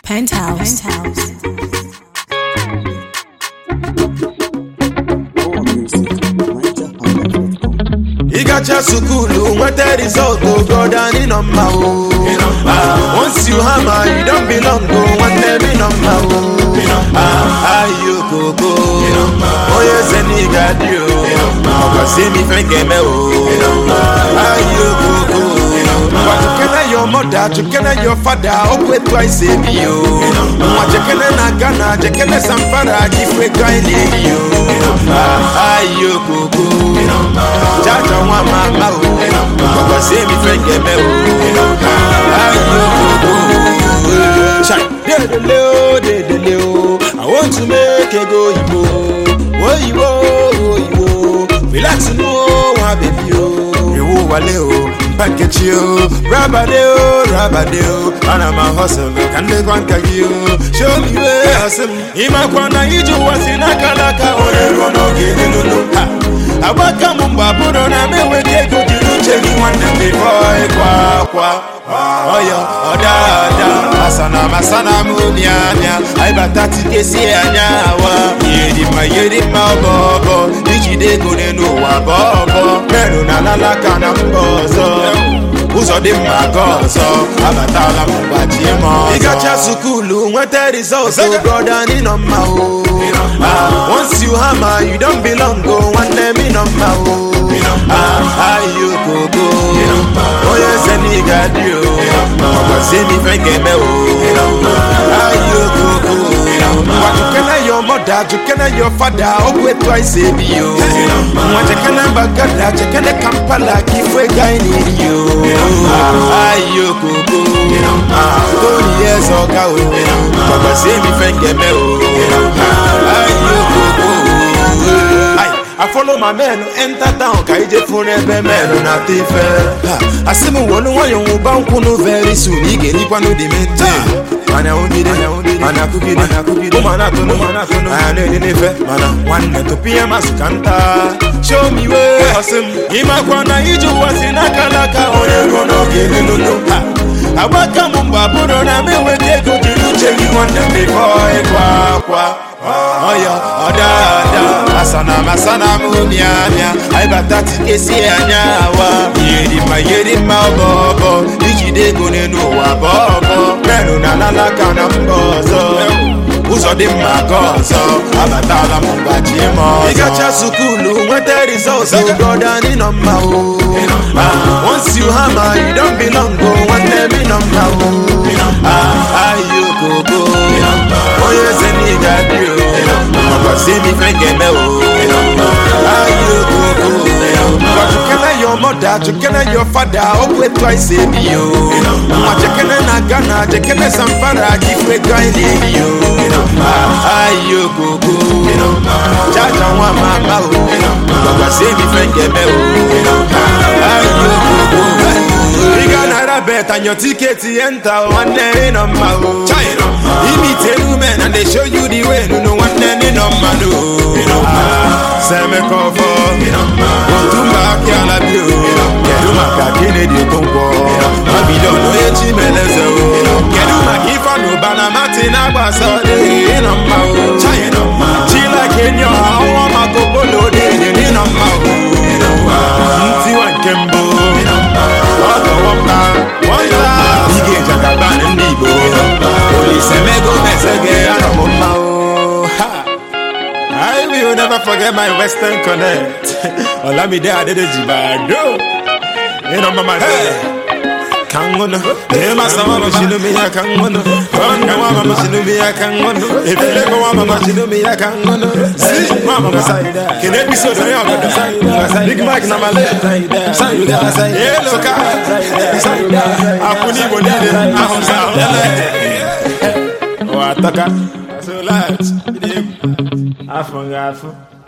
Penthouse. Penthouse. ịgacha sukulu nweta rizọt ogoda nọ mma o Ah, once you hammer you don belong o nwanne m nọ mma o Ah, ayi okoko onye eze na ịga dị o ọkwasị m ife ga-eme o ayi okoko nwa chekene your mother chekene your father okwu etu anyị si ebi o nwa chekene na ghana chekene samfara ife ka anyị na-eyi o Ah, ayi okoko jaja nwa mama o ọkwasị m ife ga-eme o ayi okoko Chai, dedele o dedele o I want to make ego oyibo oyibo oyibo relax no nwa baby o ewu wale o mpankechi o rabade o rabade o ana m ahọsọ ka ndekwa nka gị o show me way asị m ịmakwa na ije ụwa si n'aka n'aka onye ruo n'oge elulu ha agbaka m mgbe abụrụ na m enweghị ego jiri uche gị nwanne m bifo ịkwa akwa ọyọ ọdada masana masana m mịamịa anyị bata tikesi anya awa ihe dị mma ihe dị mma ọbọbọ ijide ego n'ụwa bọbọ merụ na lalaka na mba ọzọ ụzọ dị mma aga ọzọ abatala m gbachie m ọzọ ịgacha sukulu nweta rizọt broda nọ mma o Ah, once you hammer you don belong o nwanne m nọ mma o Ah, ayi okoko onye eze na ị ga-adị o ọkwasị m ife ga-eme o ayi okoko nwa jukene your mother jukene your father okwu etu anyị si ebi o nwa jekene mbagada jekene kampala ka ife ga anyị na-eri o ayi okoko tony eze ọga o ọkwasị m ife ga-eme o ayi okoko Aye, I follow my men enter town ka ije fụrụ ebe men na-ata ife Ha, asị m wolu nwayọ nwụba nkwụnụ very soon ị ga-erikwanụ dị mente mana onyide mana akụgide ụmụ na-atụnụ anya na-ede n'ife mana nwanne tupu ihe masị ka nta show me way ọsị m ịmakwa na ije ụwa si n'aka n'aka onye ruo n'oge elulu ha agbaka m mgbe abụrụ na m enweghị ego jiri uche gị nwanne m bifo ịkwa akwa ọyọ ọdada masana masana m mịamịa anyị bata tikesi anya awa ihe dị mma ihe dị mma ọbọbọ ijide ego n'ụwa bọbọ merụ na lalaka na mba ọzọ ụzọ dị mma aga ọzọ abatala m gbachie m ọzọ ịgacha sukulu nweta rizọt broda nọ mma o Ah, once you hammer you don belong o nwanne m nọ mma o Ah, ayi okoko onye eze na ị ga-adị o ọkwasị m ife ga-eme o ayi okoko nwa chukene your mother chukene your father okwu etu anyị si ebi o nwa chekene na ghana chekene samfara ife ka anyị na-eyi o ayi okoko jaja nwa mama o ọkwasị m ife ga-eme o ayi okoko ị ga naira bet and your ticket enter o nwanne ị nọ mma o imite men and they show you the way nunu nwanne ị nọ mma no semekọfọ otumba akị ala bi o kedu maka Kennedy Okonkwo Babylon onye chimeleze o kedu maka Ifeanyi Ubana Martin agbasa ị nọ mma o chila kenye ọha ọnwa maka okpolo dị ị nọ mma o ntiwa nke mbụ ọtọwọ mba wọnta ige jagaban ndị Igbo Olise mego mesege anọ m mma o ha I will never forget my Western Connect. Olamide Adedeji Bado. You know, mama. Hey. Kangono, Dema sama machino mi ya kangono. Wanga mama machino mi ya kangono. Efile ko mama machino mi ya kangono. Si mama masaida. Kene episode ya mama. Big Mike na male. Saida. Hello ka. Saida. Apuni bonide. Ahumsa. O ataka. So large. Afọ nga afọ.